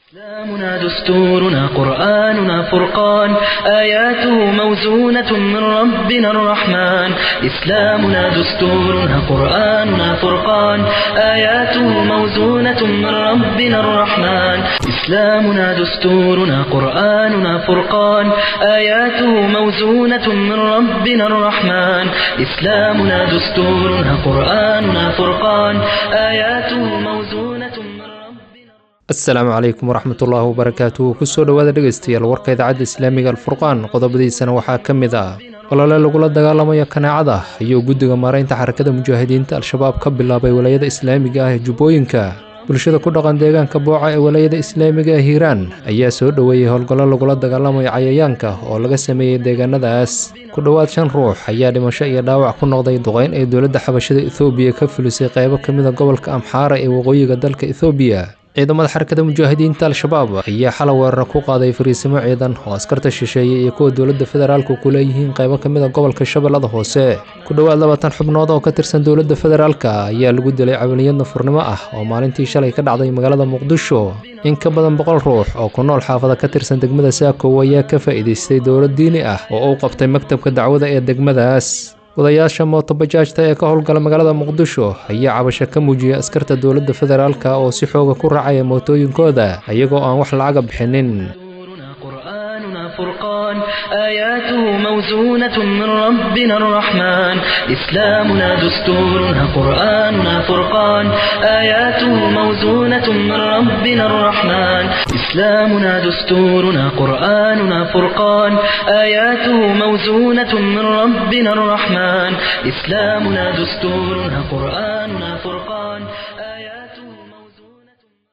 إسلامنا دستورنا قرآننا فرقان آياته موزونة من ربنا الرحمن إسلامنا دستورنا قرآننا فرقان آياته موزونة من ربنا الرحمن إسلامنا دستورنا قرآننا فرقان آياته موزونة من ربنا الرحمن إسلامنا دستورنا قرآننا فرقان آياته موزونة من ربنا asalaamu calaykum waraxmatullaahi wabarakaatuhu kusoo dhowaada dhegaystayaal warka idaacadda islaamiga alfurqaan qodobadiisana waxaa ka mid ah olole lagula dagaalamayo kaneecada ayuu guddiga maaraynta xarakada mujaahidiinta al-shabaab ka bilaabay walaayada islaamiga ah ee jubbooyinka bulshada ku dhaqan deegaanka booca ee walaayada islaamiga ee hiiraan ayaa soo dhoweeyey howlgallo lagula dagaalamayo cayayaanka oo laga sameeyey deegaanadaas ku dhowaad shan ruux ayaa dhimasho iyo dhaawac ku noqday duqeyn ay dowladda xabashada ethoobiya ka fulisay qaybo ka mida gobolka amxaara ee waqooyiga dalka ethoobiya ciidamada xarakada mujaahidiinta al-shabaab ayaa xala weerara ku qaaday fariisimo ciidan oo askarta shisheeye iyo kuwa dowladda federaalku ku leeyihiin qaybo ka mid a gobolka shabeellada hoose ku dhowaad labaatan xubnood oo ka tirsan dowladda federaalka ayaa lagu dilay camaliyad nafurnimo ah oo maalintii shalay ka dhacday magaalada muqdisho in ka badan boqol ruux oo ku nool xaafada ka tirsan degmada saakow ayaa ka faa'iidaystay dowlad diini ah oo uu qabtay maktabka dacwada ee degmadaas wadayaasha mootobajaajta ee ka howlgala magaalada muqdisho ayaa cabasho ka muujiyay askarta dowladda federaalka oo si xooga ku raacaya mootooyinkooda iyagoo aan wax lacaga bixinin دستورنا قرآننا فرقان آياته موزونة من ربنا الرحمن إسلامنا دستورنا قرآننا فرقان آياته موزونة من ربنا الرحمن إسلامنا دستورنا قرآننا فرقان آياته موزونة من ربنا الرحمن إسلامنا دستورنا قرآننا فرقان آياته موزونة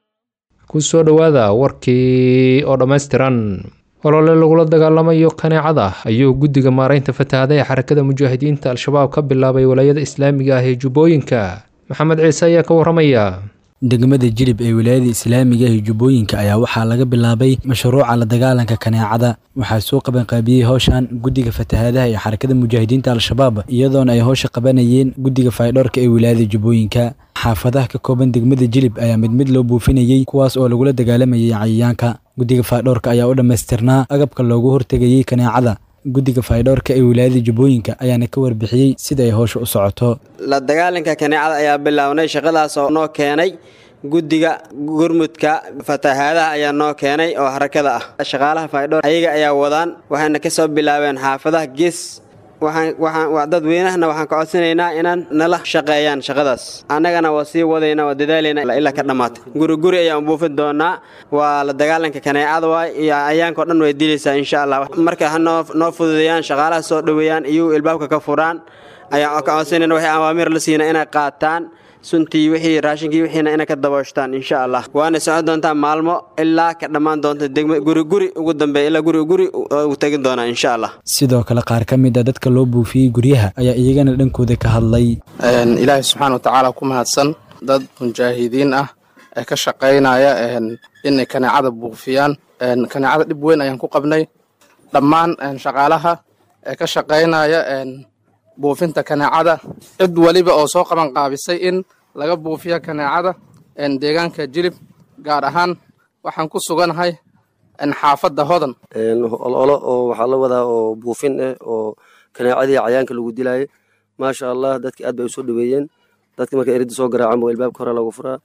kusoo dhowaada warkii oo dhammaystiran olole lagula dagaalamayo kaneecada ayuu guddiga maaraynta fatahaada ee xarakada mujaahidiinta al-shabaab ka bilaabay walaayada islaamiga ah ee jubbooyinka maxamed ciise ayaa ka waramaya degmada jilib ee wilaayada islaamiga ee jubbooyinka ayaa waxaa laga bilaabay mashruuca la dagaalanka kaneecada waxaa soo qabanqaabiyey howshan guddiga fatahaadaha ee xarakada mujaahidiinta al-shabaab iyadoona ay howsha qabanayeen guddiga faydhoorka ee wilaayada jubbooyinka xaafadaha ka kooban degmada jilib ayaa mid mid loo buufinayey kuwaas oo lagula dagaalamayay cayayaanka guddiga faydhoorka ayaa u dhammaystirnaa agabka loogu hortegayey kaneecada guddiga faydhoorka ee wilaayada jubbooyinka ayaana ka warbixiyey sida ay howsha u socoto la dagaalanka kaneecada ayaa bilownay shaqadaas oo noo keenay guddiga gurmudka fatahaadaha ayaa noo keenay oo harakada ah shaqaalaha faydhoor ayaga ayaa wadaan waxayna ka soo bilaabeen xaafadaha gees dadweynahana waxaan ka codsanaynaa inaan nala shaqeeyaan shaqadaas annagana waa sii wadayna waa dadaalayna ilaa ka dhammaatay guriguri ayaan buufin doonaa waa la dagaalanka kaneecada waay iyo ayaanka o dhan way dilaysaa insha allah marka ha noo fududeeyaan shaqaalaha soo dhoweeyaan iyuu ilbaabka ka furaan ayaan ka codsanayna waxay awaamiir la siina inay qaataan suntii wixii raashinkii wixiina inay ka dabooshtaan insha allah waana socon doontaa maalmo ilaa ka dhammaan doonta degma guriguri ugu dambeeya ilaa guriguri u tegin doonaa insha allah sidoo kale qaar ka mid a dadka loo buufiyey guryaha ayaa iyagana dhankooda ka hadlay ilaahay subxaana watacaala ku mahadsan dad mujaahidiin ah ee ka shaqaynaya inay kaneecada buufiyaan kaneecada dhib weyn ayaan ku qabnay dhammaan shaqaalaha ee ka shaqaynaya buufinta kaneecada cid weliba oo soo qaban qaabisay in laga buufiyo kaneecada deegaanka jilib gaar ahaan waxaan ku suganahay xaafadda hodan ololo oo waxaa la wadaa oo buufin ah oo kaneecadii cayaanka lagu dilaayay maasha allah dadki aad bay usoo dhaweeyeen dadki marka erida soo garaacan ba ilbaabka hore lagu furaa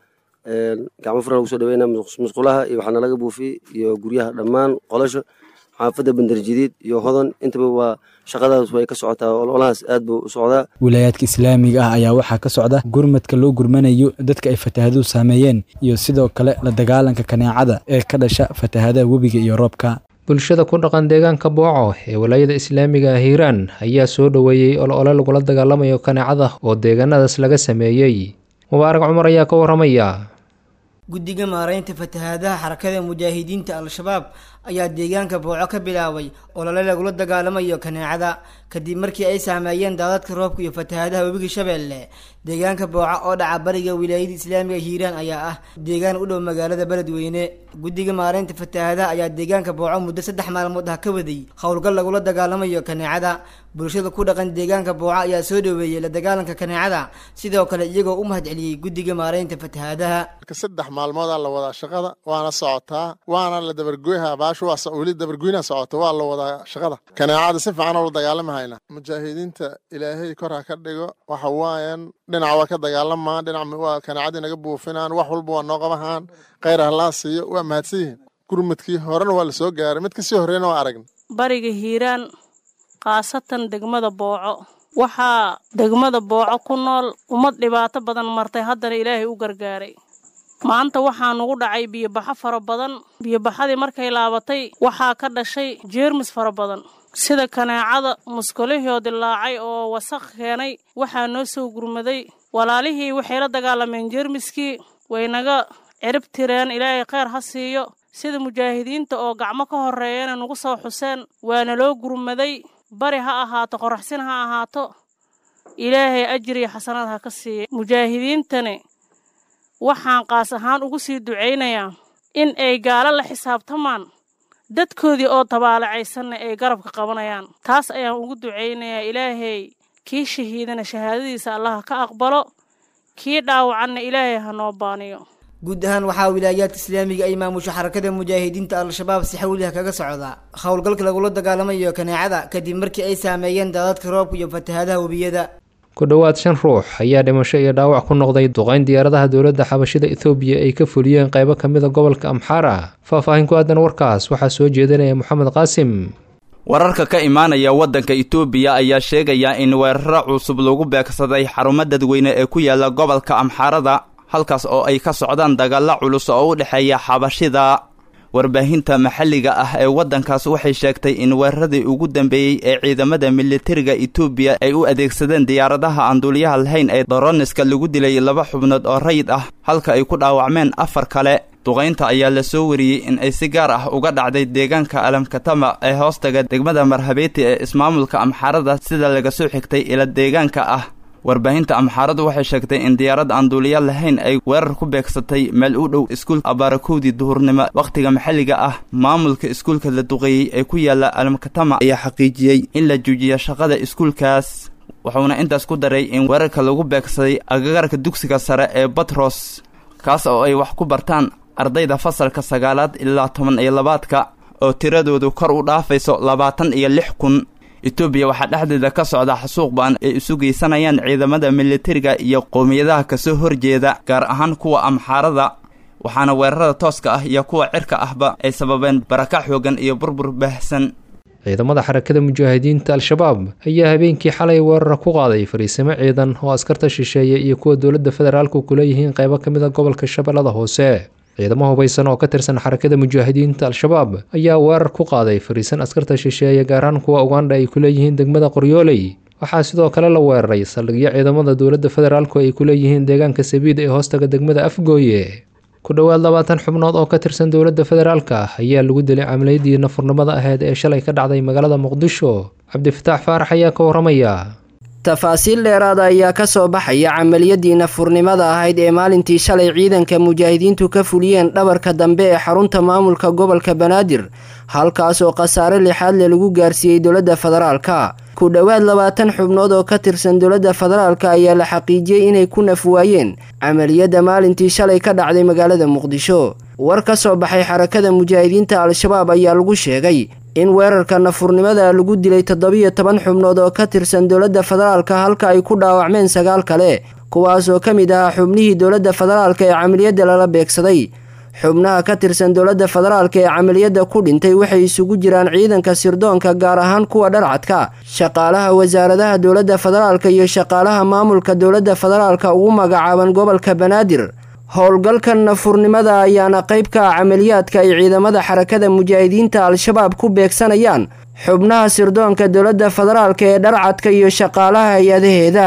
gacmo furan lagu soo dhaweyna musqulaha iyo waxaana laga buufiyey iyo guryaha dhammaan qolasha xaafadda bandarjadiid iyo hodan intaba waa shaqadaas way ka socotaa ololahaas aad buu u socdaa wilaayaadka islaamiga ah ayaa waxaa ka socda gurmadka loo gurmanayo dadka ay fatahaaduhu saameeyeen iyo sidoo kale la dagaalanka kaneecada ee ka dhasha fatahaadaha webiga iyo roobka bulshada ku dhaqan deegaanka booco ee walaayada islaamiga ah hiiraan ayaa soo dhoweeyey olole lagula dagaalamayo kaneecada oo deegaanadaas laga sameeyey mubaarak cumar ayaa ka waramaya guddiga maaraynta fatahaadaha xarakada mujaahidiinta al-shabaab ayaa deegaanka booco ka bilaabay olole lagula dagaalamayo kaneecada kadib markii ay saameeyeen daadadka roobka iyo fatahaadaha webiga shabeelle deegaanka booco oo dhaca bariga wilaayada islaamiga hiiraan ayaa ah deegaan u dhow magaalada beledweyne guddiga maaraynta fatahaadaha ayaa deegaanka booco muddo saddex maalmood ah ka waday howlgal lagula dagaalamayo kaneecada bulshada ku dhaqan deegaanka booco ayaa soo dhaweeyey la dagaalanka kaneecada sidoo kale iyagoo u mahad celiyey guddiga maaraynta fatahaadaha saddex maalmoodaa la wadaa shaqada waana socotaa waana la dabargoyha baashu waa weli dabargoyna socota waa la wadaa shaqada kaneecada si fiican oo la dagaalama hayna mujaahidiinta ilaahay kor ha ka dhigo waxa waayan dhinac waa ka dagaalamaan dhinac waa kaneecadii naga buufinaan wax walba waa noo qabahaan khayr halaa siiyo waa mahadsan yihiin gurmadkii horena waa la soo gaaray mid kasii horreyna waa aragna bariga hiiraan khaasatan degmada booco waxaa degmada booco ku nool ummad dhibaato badan martay haddana ilaahay u gargaaray maanta waxaa nugu dhacay biyobaxo fara badan biyobaxadii markay laabatay waxaa ka dhashay jeermis fara badan sida kaneecada muskulihii oo dilaacay oo wasaq keenay waxaa noo soo gurmaday walaalihii waxay la dagaalameen jeermiskii way naga cirib tireen ilaahay kheyr ha siiyo sida mujaahidiinta oo gacmo ka horreeyana nagu soo xuseen waana loo gurmaday bari ha ahaato qoraxsin ha ahaato ilaahay ajriya xasanaad ha ka siiya mujaahidiintani waxaan qaas ahaan ugu sii ducaynayaa in ay gaalo la xisaabtamaan dadkoodii oo tabaalacaysanna ay garabka qabanayaan taas ayaan ugu ducaynayaa ilaahay kii shahiidana shahaadadiisa allaha ka aqbalo kii dhaawacanna ilaahay ha noo baaniyo guud ahaan waxaa wilaayaadka islaamiga ay maamusho xarakada mujaahidiinta al-shabaab si xawliha kaga socda howlgalka lagula dagaalamayo kaneecada kadib markii ay saameeyeen daadadka roobka iyo fatahaadaha webiyada ku dhowaad shan ruux ayaa dhimasho iyo dhaawac ku noqday duqayn diyaaradaha dowladda xabashida ethoobiya ay ka fuliyeen qaybo ka mid a gobolka amxaara faahfaahin ku aadan warkaas waxaa soo jeedinaya moxamed qaasim wararka ka imaanaya waddanka itoobiya ayaa sheegaya in weeraro cusub lagu beegsaday xarumo dadweyne ee ku yaala gobolka amxaarada halkaas oo ay ka socdaan dagaalla culus oo u dhexeeya xabashida warbaahinta maxalliga ah ee waddankaas waxay sheegtay in weeraradii ugu dambeeyey ee ciidamada militariga itoobiya ay u adeegsadeen diyaaradaha aan duuliyaha lahayn ee doroniska lagu dilay laba xubnood oo rayid ah halka ay ku dhaawacmeen afar kale duqaynta ayaa la soo wariyey in ay si gaar ah uga dhacday deegaanka alamkatama ee hoostaga degmada marhabeeti ee ismaamulka amxaarada sida laga soo xigtay ila deegaanka ah warbaahinta amxaaradu waxay sheegtay in diyaarad aan duuliya lahayn ay weerar ku beegsatay meel u dhow iskuulka abaarakowdii duhurnimo wakhtiga maxalliga ah maamulka iskuulka la duqeeyey ee ku yaala alamkatama ayaa xaqiijiyey in la joojiyo shaqada iskuulkaas wuxuuna intaas ku daray in weerarka lagu beegsaday agagarka dugsiga sare ee batros kaas oo ay wax ku bartaan ardayda fasalka sagaalaad ilaa toban iyo labaadka oo tiradoodu kor u dhaafayso labaatan iyo lix kun etoobiya waxaa dhexdeeda ka socda xasuuq ba'an ay isu geysanayaan ciidamada militariga iyo qowmiyadaha kasoo horjeeda gaar ahaan kuwa amxaarada waxaana weerarada tooska ah iyo kuwa cirka ahba ay sababeen barakac xoogan iyo burbur baahsan ciidamada xarakada mujaahidiinta al-shabaab ayaa habeenkii xalay weerara ku qaaday fariisimo ciidan oo askarta shisheeye iyo kuwa dowladda federaalku kuleeyihiin qaybo ka mid a gobolka shabeellada hoose ciidamo hubaysan oo ka tirsan xarakada mujaahidiinta al-shabaab ayaa weerar ku qaaday fariisan askarta shisheeye gaaraan kuwa ugandha ay kuleeyihiin degmada qoryooley waxaa sidoo kale la weeraray saldhigyo ciidamada dowladda federaalku ay kuleeyihiin deegaanka sabiid ee hoostaga degmada afgooye ku dhowaad labaatan xubnood oo ka tirsan dowladda federaalka ayaa lagu dilay camaladii nafurnimada aheyd ee shalay ka dhacday magaalada muqdisho cabdifataax faarax ayaa ka waramaya tafaasiil dheeraada ayaa ka soo baxaya camaliyadii nafurnimada ahayd ee maalintii shalay ciidanka mujaahidiintu ka fuliyeen dhabarka dambe ee xarunta maamulka gobolka banaadir halkaas oo khasaare lixaad le lagu gaarsiiyey dowladda federaalka ku dhowaad labaatan xubnood oo ka tirsan dowladda federaalka ayaa la xaqiijiyey inay ku naf waayeen camaliyadda maalintii shalay ka dhacday magaalada muqdisho war ka soo baxay xarakada mujaahidiinta al-shabaab ayaa lagu sheegay in weerarka nafurnimada lagu dilay toddobiyo toban xubnood oo ka tirsan dowladda federaalka halka ay ku dhaawacmeen sagaal kale kuwaas oo ka mid ahaa xubnihii dowladda federaalka ee camaliyadda lala beegsaday xubnaha ka tirsan dowladda federaalka ee camaliyadda ku dhintay waxay isugu jiraan ciidanka sirdoonka gaar ahaan kuwa dharcadka shaqaalaha wasaaradaha dowladda federaalka iyo shaqaalaha maamulka dowladda federaalka ugu magacaaban gobolka banaadir howlgalkan nafurnimada ayaana qayb ka ah camaliyaadka ay ciidamada xarakada mujaahidiinta al-shabaab ku beegsanayaan xubnaha sirdoonka dowladda federaalka ee dharcadka iyo shaqaalaha hay-adaheeda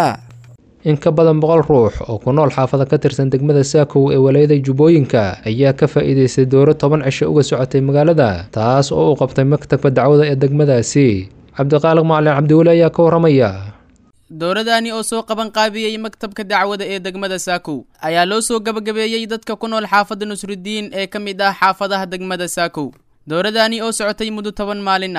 in ka badan boqol ruux oo ku nool xaafada ka tirsan degmada saakow ee walaayada jubbooyinka ayaa ka faa'iidaystay dooro toban cisho uga socotay magaalada taas oo u qabtay maktabka dacwada ee degmadaasi cabdiqaaliq macalin cabdiweli ayaa ka waramaya dowladani oo soo qaban qaabiyey maktabka dacwada ee degmada saakow ayaa loo soo gabagabeeyey dadka ku nool xaafadda nusrudiin ee ka mid ah xaafadaha degmada saakow dowladani oo socotay muddo toban maalin ah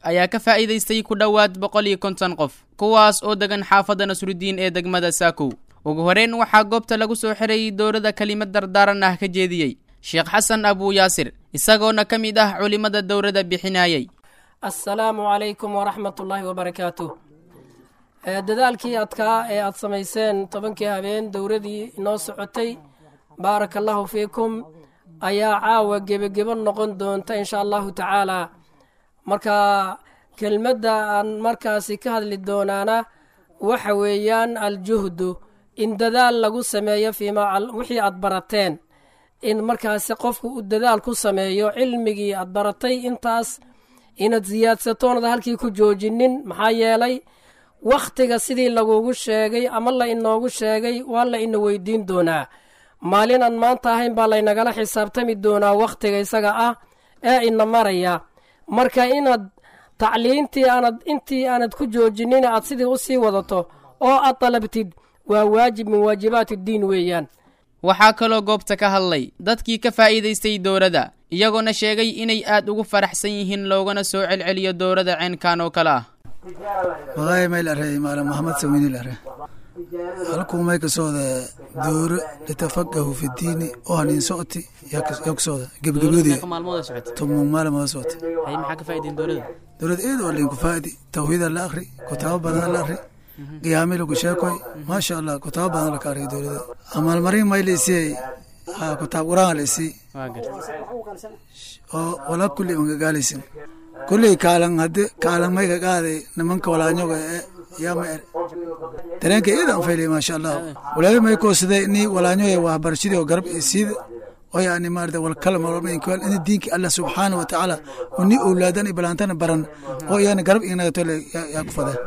ayaa ka faa'iidaystay ku dhowaad boqol iyo konton qof kuwaas oo degan xaafadda nasrudiin ee degmada saakow ugu horeyn waxaa goobta lagu soo xirayay dowladda kelimad dardaaran ah ka jeediyey sheekh xasan abuu yaasir isagoona ka mid ah culimmada dowladda bixinayay assalaamu calaykum waraxmat ullaahi wabarakaatuh dadaalkii adkaa ee aad samayseen tobankii habeen dowladii inoo socotay baaraka allahu fiikum ayaa caawa gebagebo noqon doonta insha allahu tacaalaa marka kelmadda aan markaasi ka hadli doonaana waxa weeyaan aljuhdu in dadaal lagu sameeyo fiimaa wixii aad barateen in markaasi qofku uu dadaal ku sameeyo cilmigii aad baratay intaas inaad siyaadsatoonad halkii ku joojinin maxaa yeelay wakhtiga sidii lagugu sheegay ama la inoogu sheegay waa la ina weydiin doonaa maalin aan maanta ahayn baa laynagala xisaabtami doonaa wakhtiga isaga ah ee ina maraya marka inaad tacliintii aanad intii aanad ku joojinin aad sidii u sii wadato oo aad dalabtid waa waajib min waajibaat iddiin weeyaan waxaa kaloo goobta ka hadlay dadkii ka faa'iidaystay dowladda iyagoona sheegay inay aad ugu faraxsan yihiin loogana soo celceliyo dowladda ceenkan oo kale ah walahi mayl arey maala maxamed sawiinil are halkuu may kasooda dooro litafaqahu fi diini oo hanin socoti yaa kasooda gebagaboodii toban maalmood socoti dowlad eed oo linku faa'idi tawhiida la akhri kutaabo badan la akhri qiyaami lagu sheekoy maasha allah kutaabo badan la ka akhriya dowlada amaalmarin may la isiyay kutaab quraan la isii oo wala kulli magagaalaysin kulley kaalan hadde kaalan may ka qaaday nimanka walaanyoga ee yaama er dareenka iidan faylay maasha allah walaabi may koosade ni walaanyoya waxbarashadii oo garab isiida oo yani maarata walkala marmainkwal ini diinki allah subxaana wa tacaala oo ni owlaadan ibalaantana baran oo iyana garab inagatole yaa ku fadeen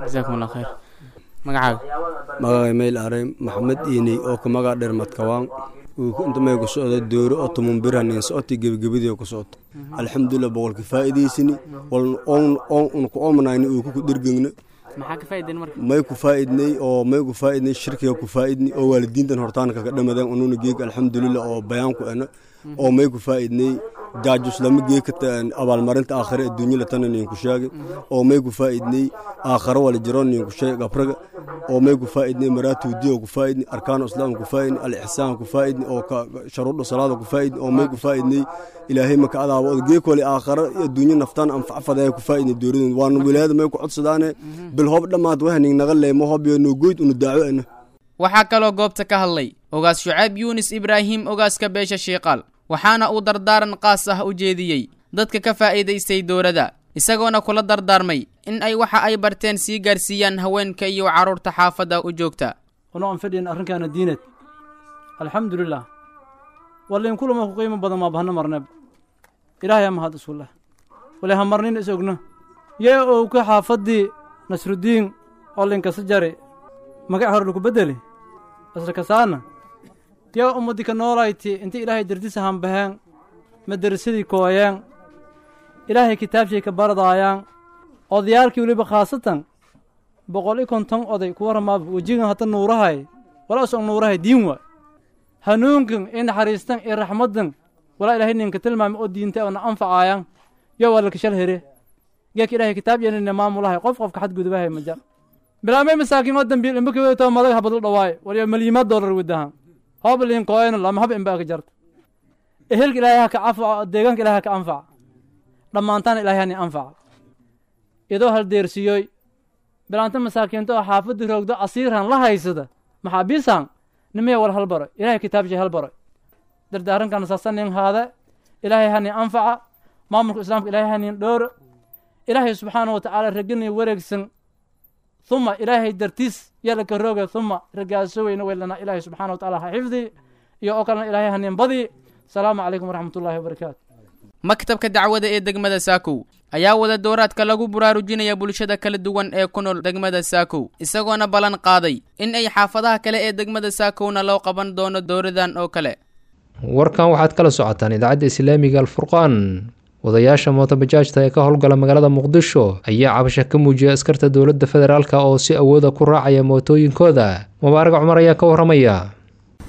magacaaga magacay mayl aray maxamed iiney oo ka magac dheer madkawaan inta may ku socda dooro oo tumun biranin socoti gebagabadii ku socoto alxamdulilah boqolki faa'iidaysini wal oon oon un ku oomanayni uu ku dirgengna maxaa ka faa'iideen marka may ku faa'iidnay oo may ku faa'iidnay shirkiga ku faa'iidnay oo waalidiintan hortaanka ka dhamadeen ununa geeg alxamdulilah oo bayaan ku ena oo may ku faa'iidnay jaajus lama geeka abaalmarinta aakhare adduunya latana ninku sheegay oo may ku faa'iidnay aakhare wala jiro ninku sheegay gabraga oo may ku faa'iidnay maraatu diyo ku faa'iidnay arkaanu islaam ku faa'iidnay al ihsaan ku faa'iidnay oo ka sharuudu salaada ku faa'iidnay oo may ku faa'iidnay ilaahay maka adaabo oo geek wali aakhare adduunya naftaan anfacfada ku faa'iidnay dooradeen waan wilaayada may ku codsadaane bil hoob dhamaad waxning naga leemo hoob iyo no goyd unu daawo ana waxaa kaloo goobta ka hadlay ogaas shucayb yuunis ibraahim ogaaska beesha shiiqaal waxaana uu dardaaran qaas ah u jeediyey dadka ka faa'iidaystay dowladda isagoona kula dardaarmay in ay waxa ay barteen sii gaarsiiyaan haweenka iyo carruurta xaafadda u joogta ono aan fadhiyan arrinkaana diinad alxamdulilah walain kulama ku qiimo badan maa bahna marneeb ilaahay ha mahad isuleh wale ha marnin is ogno yee owka xaafaddii nasrudiin oo linkasa jari magac hore laku beddeli asla kasaana yaa ummaddi ka noolayti inta ilaahay dardisa hambaheen madarasadii kooyeen ilaahay kitaabshay ka baradaayaan odayaalkii weliba khaasatan boqol i konton oday kuwa ramaaba wejigan hadda nuurahay walaa usog nuurahay diin waay hanuunkan i naxariistan iyo raxmaddan walaa ilaahay ninka tilmaami oo diinta oo na anfacaayaan yo waa lakashal here geeka ilaahay kitaab yanina maamulahay qof qofka xadgudubahay majar bilaamay masaakiin oo dambiil imba kaweto madag habadla dhawaayo waliyo malyimaad doolar wadahan hoob liin kooyno lama hab imba ka jarto ehelka ilaahay ha ka anfaco deegaanka ilaahay ha ka anfaca dhammaantaana ilaahay hani anfaca idoo hal deersiyoy bilaanta masaakiinta oo xaafadda roogdo asiirhan la haysada maxaabiisan nimaya wal halbaro ilaahay kitaabshay halbaro dardaarankan saasanin haade ilaahay hani anfaca maamulka islaamka ilaahay hanin dhooro ilaahay subxaana wa tacaala ragani wareegsan uma ilaahay dartiis yalaka rooga uma ragaasoweyna weylana ilaahay subxana wa tacaala ha xifdi iyo oo kalena ilaahay hanin badi asalaamu calaykum waraxmat ullahi wabarakaatu maktabka dacwada ee degmada saakow ayaa wada dooraadka lagu buraarujinaya bulshada kala duwan ee ku nool degmada saakow isagoona ballan qaaday in ay xaafadaha kale ee degmada saakowna loo qaban doono dowradan oo kale warkan waxaad kala socotaan idaacadda islaamiga alfurqaan wadayaasha mootobajaajta ee ka howlgala magaalada muqdisho ayaa cabasho ka muujiyay askarta dowladda federaalk oo si awooda ku raacaya mootooyinkooda mubaarag cumar ayaa ka waramaya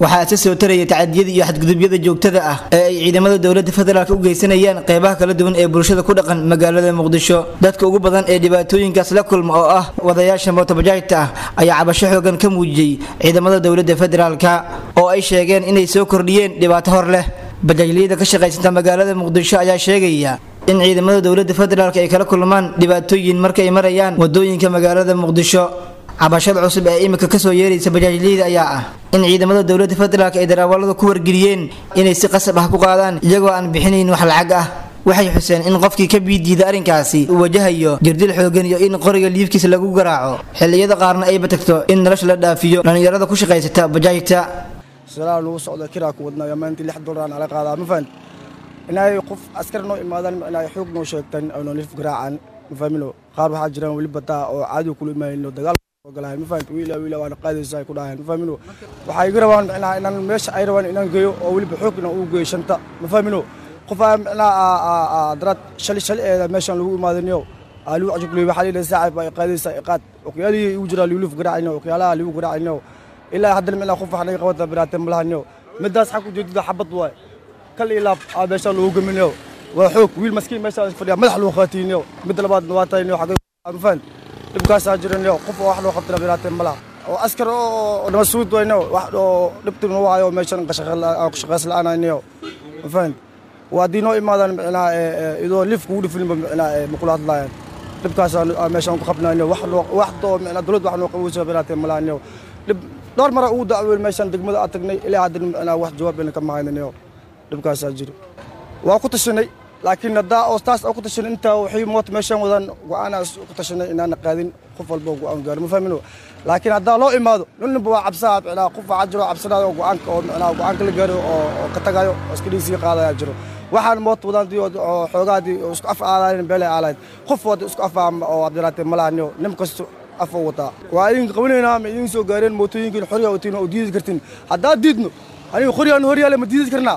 waxaa isa soo taraya tacadiyada iyo xadgudubyada joogtada ah ee ay ciidamada dowladda federaalk u geysanayaan qeybaha kala duwan ee bulshada ku dhaqan magaalada muqdisho dadka ugu badan ee dhibaatooyinkaas la kulma oo ah wadayaasha mootobajaajta ah ayaa cabasho xoogan ka muujiyey ciidamada dowladda federaalka oo ay sheegeen inay soo kordhiyeen dhibaato hor leh bajaajliyada ka shaqaysanta magaalada muqdisho ayaa sheegaya in ciidamada dowladda federaalk ay kala kulmaan dhibaatooyin marka ay marayaan wadooyinka magaalada muqdisho cabashada cusub ee imika kasoo yeeraysa bajaajliyada ayaa ah in ciidamada dowladda federaalk ay darawalada ku wargeliyeen inay si qasab ah ku qaadaan iyagoo aan bixinayn wax lacag ah waxay xuseen in qofkii ka biidiida arrinkaasi uu wajahayo jirdil xoogan iyo in qoriga liifkiisa lagu garaaco xilliyada qaarna ayba tagto in nolosha la dhaafiyo dhallinyarada ku shaqaysata bajaajta salaa lagu socdo kiraa ku wadnaa maalintii lix dolar nala qaadaa ma fahan inay qof askar noo imaadaan inay xoog noo sheegtaan ay noo liif garaacaan ma fahmino qaar waxaa jiraan weli bataa oo caadi kula imaanino dagaal ogolahay ma fahamta wiila wiila waana qaadaysa ay ku dhahayan ma fahmino waxay iga rabaan micnaha inaan meesha ay rabaan inaan geeyo oo weliba xoog inaan ugu geeyo shanta ma fahmino qof aa micnaha daraad shali shali eeda meeshaan lagu imaadaniyo aa lagu cajubleyo waxaa liilahay saacib baa qaadaysa iqaad oqyaalihii igu jiraa liuluf garaacayno oqyaalaha ligu garaacayno ilaa haddana micnaha qof wax naga qabata biraatee malahaniyo midaas xag ujeedada xabad waay kal ilaab aa meeshaan lagu gaminayo waa xoog wiil maskiin meeshaan fadhiya madax lagu qaatiyniyo midda labaadna waa tahayniyo xagga ma fahamta dhibkaasaa jiraniyo qof oo wax loo qabtana biraatee malaha oo askar oo nabasuud wayno wax oo dhibtina waayo meeshan shaqays la-aanayniyo ma fahamta waa haddii noo imaadaan micnaha idoo liif kugu dhifilinba micnaha makula hadlaayaan dhibkaasaa meeshaan ku qabnayniyo wax waxdoo micnaha dowladda wax noo qabowsa biraatee malaaniyo dhib dhowr mara ugu dacweyn meeshaan degmada aad tagnay ilaa haddana micnaha wax jawaab ayna ka mahayniyo dhibkaasaa jiro waa ku tashanay laakiin haddaa oo taas oo ku tashanay intaa waxay moota meeshaan wadaan go-aanaa ku tashanay inaana qaadin qof walba go-aan gaaro ma fahmino laakiin haddaa loo imaado ninninba waa cabsaa micnaha qof waxaa jiro cabsanaayo oo go-aanka oo micnaha go-aanka la gaaro oo ka tagayo oo iska dhiisii qaadayaa jiro waxaan moota wadaantii oo xoogaadii oo isku af aadaayeen beelay aalayd qof wada isku af oo abdiraatee malaaniyo nin kasto af wataa waa idinka qabanaynaa ma idin soo gaareen mootooyinkiin xorya watiin oo diidi kartin haddaa diidno aniga qoryaan horyaale ma diidi karnaa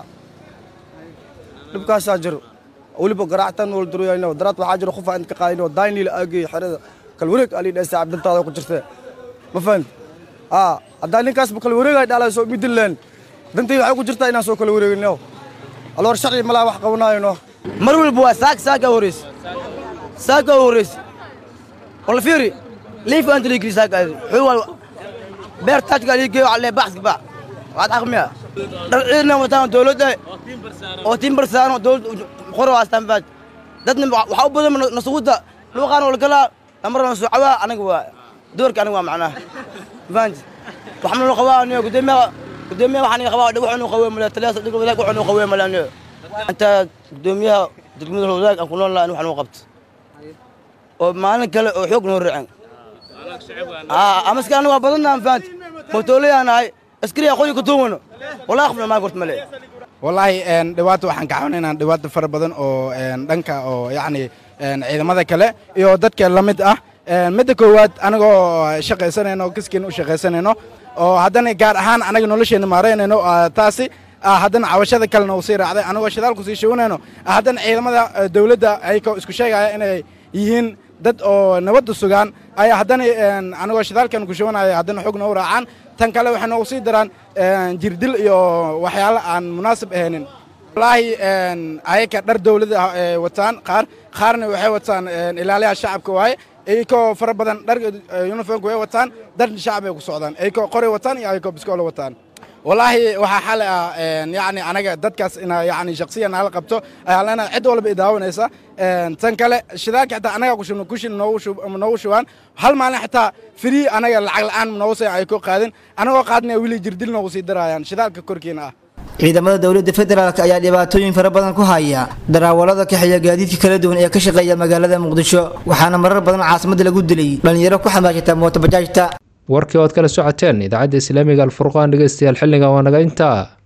dhibkaasaa jiro weliba garaactan wal duruyayno daraad waxaa jiro qof aan ka qaadayno daynil aagay xerada kal wareeg ali dhaysa abdantaada ku jirtay ma fahanti aa haddaa ninkaas ba kala wareegay dhalay soo midin leen dantii waxay ku jirtaa inaan soo kala wareegino aloor sharci malaa wax qabanayno mar walba waa saak saaka horeys saaka horeys wala fiiri liif aan tili kiri saaka xuu wal beer taajka li geeyo alle baxs ba waad aqmiya dharciidna wataan dowladda oo timbar saano dowlad qoro astaan baad dadna waxa u badan nasuuda luuqaan wal kala amarna suucawa anaga waa doorka anaga waa macnaha fahanti waxaan loo qabaa aniga gudoomiyaha gudoomiyaha waxaan qabaa dhawax inuu qaweey mala talaasa dhigo wadaag waxaan qaweey mala aniga anta gudoomiyaha degmada wadaag aan ku nool lahaa waxaan u qabto oo maalin kale oo xoog noo raacin aa amaska anaga waa badanna fahanti mootoolayanahay askari aqoon ku tuumano walaa qofna ma gort male wallaahi dhibaato waxaan ka caawinaynaa dhibaato fara badan oo dhanka oo yacni ciidamada kale iyo dadka la mid ah midda koowaad anagoo shaqaysanayno kiskiin u shaqaysanayno oo haddana gaar ahaan anaga nolosheena maaraynayno taasi haddana cabashada kalena uu sii raacday anagoo shidaalku sii shiwanayno haddana ciidamada dowladda ayagoo isku sheegaya inay yihiin dad oo nabadda sugaan ayaa haddana anagoo shidaalkan ku shiwanaya haddana xogna u raacaan tan kale waxay noogu sii daraan jirdil iyo waxyaalo aan munaasib ahaynin wallaahi ayaka dhar dowladda ah ee wataan qaar qaarna waxay wataan ilaaliyaha shacabka waaye iyakoo fara badan dhar uniformka way wataan dar shacab ay ku socdaan iyakoo qoray wataan iyo iyakoo biskoolo wataan wallaahi waxaa xali ah yacni anaga dadkaas ina yacni shaksiyan nala qabto ayaa lena cid walba i daawanaysa tan kale shidaalka xitaa anaga kushubno kushin noogu shubaan hal maalin xitaa free anaga lacag la'aan noogu say ay ku qaadin anagoo qaadnaya weli jirdil noogu sii darayaan shidaalka korkiina ah ciidamada dowladda federaalk ayaa dhibaatooyin fara badan ku haya daraawalada kaxeeya gaadiidka kala duwan ee ka shaqeeya magaalada muqdisho waxaana marar badan caasimadda lagu dilay dhallinyaro ku xamaashata mootobajaajta warkii ood kala socoteen idaacadda islaamiga alfurqaan dhegeystayaal xilligan waa naga intaa